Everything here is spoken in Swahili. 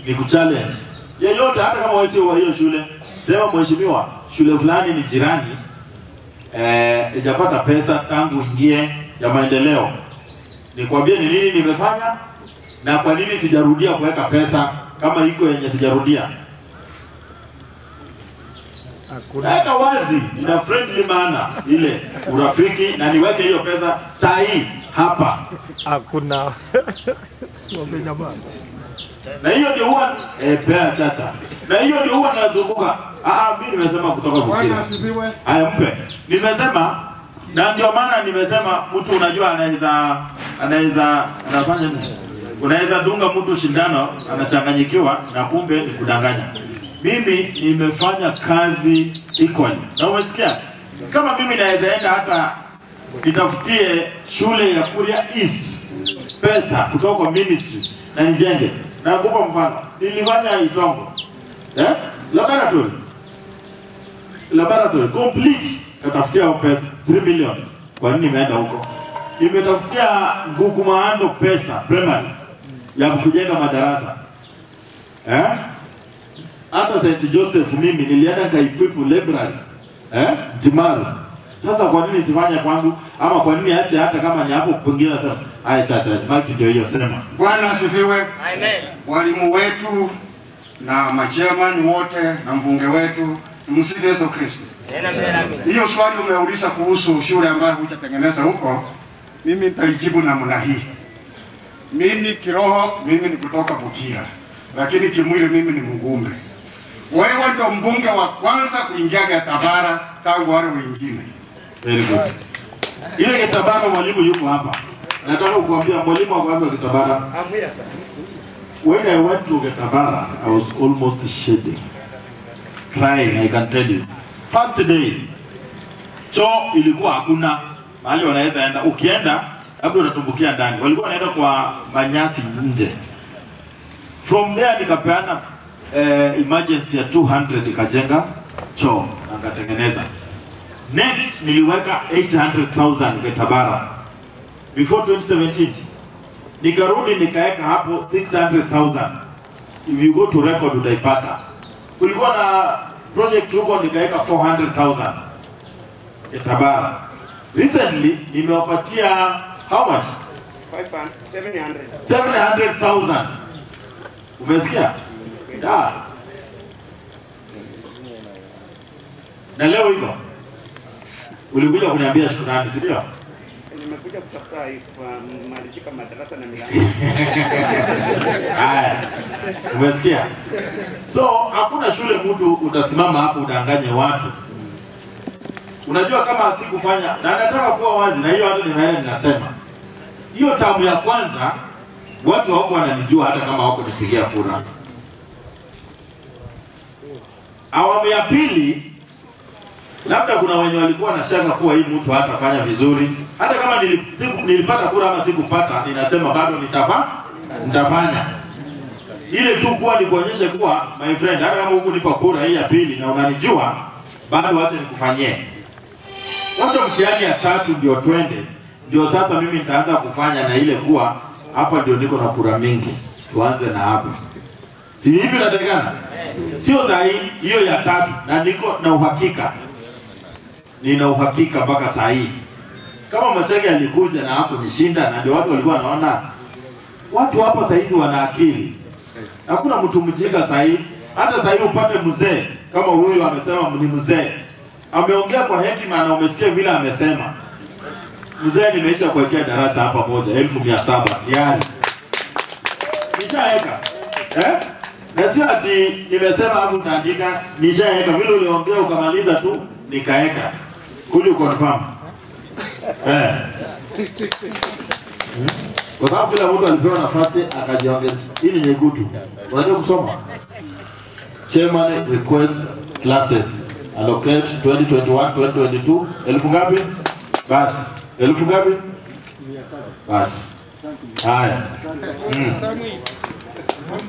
ni kuchallenge yeyote, hata kama wewe sio wa hiyo shule, sema mheshimiwa, shule fulani ni jirani eh, ijapata pesa tangu ingie ya maendeleo, nikwambie ni nini nimefanya na kwa nini sijarudia kuweka pesa kama iko yenye sijarudia. Weka wazi, ina friendly maana ile urafiki, na niweke hiyo pesa saa hii hapa, Hakuna. Mwambie jamaa. na hiyo ndio huwa eh, pea chacha, na hiyo ndio huwa nazunguka. Ah, ah, mimi nimesema kutoka Bwana Bukira. asifiwe. Haya, mpe. Nimesema na ndio maana nimesema mtu unajua anaweza anaweza anafanya nini? Unaweza dunga mtu shindano anachanganyikiwa na kumbe ni kudanganya. Mimi nimefanya kazi equally. Na umesikia? Kama mimi naweza enda hata nitafutie shule ya Kuria East pesa kutoka kwa ministry na nijenge. Nakupa mfano. Nilifanya Itongo. Eh? Laboratory laboratory complete katafutia hao pesa 3 million. Kwa nini imeenda huko? Imetafutia Ngugu Maando pesa primary ya kujenga madarasa eh? Hata St Joseph mimi nilienda kaequip library eh? Timaru. Sasa kwa nini sifanye kwangu ama kwa nini ache hata kama ni hapo pengine sasa haya chacha maki ndio hiyo sema. Bwana asifiwe. Walimu wetu na machairman wote na mbunge wetu, tumsifu Yesu Kristo. Hiyo swali umeuliza kuhusu shule ambayo hujatengeneza huko, mimi nitaijibu namna hii. Mimi kiroho, mimi ni kutoka Bukira, lakini kimwili mimi ni Mgumbe. Wewe ndo mbunge wa kwanza kuingia Gatabara tangu wale wengine. Very good. Ile Kitabara mwalimu yuko hapa. Nataka kukuambia mwalimu wako hapa Kitabara. When I went to Getabara, I was almost shedding, crying, I can tell you. First day, choo ilikuwa hakuna mahali wanaweza enda. Ukienda labda unatumbukia ndani. Walikuwa wanaenda kwa manyasi nje. From there nikapeana eh, emergency ya 200 ikajenga choo na nikatengeneza. Next niliweka 800,000 Getabara before 2017 nikarudi nikaweka hapo 600,000 if you go to record utaipata. Kulikuwa na project huko nikaweka 400,000 Getabara. Recently nimewapatia how much? 700,000. Umesikia? Yeah. Na leo hivyo ulikuja kuniambia shukrani, si ndio? Nimekuja kutafuta kumalizika madarasa na milango. Haya, umesikia? So hakuna shule mtu utasimama hapo udanganye watu. Unajua kama sikufanya, na nataka kuwa wazi, na hiyo hata nimeenda ninasema, hiyo tamu ya kwanza watu hawako wananijua hata kama hawako nipigia kura. Awamu ya pili labda kuna wenye walikuwa na shaka kuwa hii mtu hatafanya vizuri. Hata kama nili- siku- nilipata kura ama sikupata, ninasema bado nitafa, nitafanya ile tu kuwa nikuonyeshe kuwa my friend, hata kama huku nipa kura hii ya pili na unanijua, bado wacha nikufanyie. Wacha mtihani ya tatu ndio twende, ndio sasa mimi nitaanza kufanya na ile kuwa hapa ndio niko na kura mingi, tuanze na hapa. Si hivi natakikana? Sio sahihi hiyo ya tatu, na niko na uhakika nina uhakika mpaka saa hii kama Machage alikuja na hapo nishinda, na ndio watu walikuwa wanaona watu hapa saa hizi wana akili. Hakuna mtu mjinga saa hii. Hata saa hii upate mzee kama huyu amesema ni mzee, ameongea kwa hekima na umesikia vile amesema. Mzee, nimeisha kuwekea darasa hapa moja elfu mia saba tayari nishaweka eh? na sio ati nimesema hapo nitaandika, nishaweka vile uliongea ukamaliza tu nikaweka kuli confirm eh. Hmm? Kwa sababu kila mtu alipewa nafasi akajiongeza. Hii ni nyekundu, unajua kusoma. Chairman request classes allocate 2021 2022 elfu ngapi? Basi elfu ngapi? Basi haya. Mm.